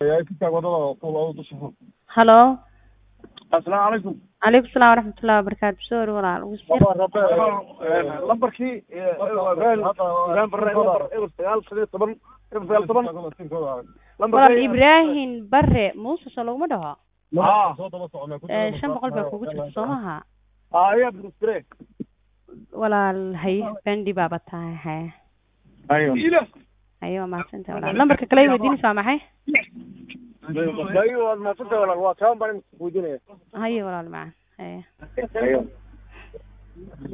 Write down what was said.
halo asalaamu calaykum calaykum salaam waraxmatullahi wabarakaatu soo ori walaal ugu sii lambarkii ibrahim barre eber sagaal shan iyo toban eber sagaal toban walaal lambarkii ibraahim bare muuse soo laguma dhaho aa Eh, shan boqol baa kugu jirta soo maha aa ayaa burustre walaal hay bandi baaba tahay haye ayo haye waa mahadsantahay walaal lambarka kale i weydiinaysa waa maxay ayo waad mahadsantahay walaal waa kaan baan weydiinaya haye walaal macaan haye ayo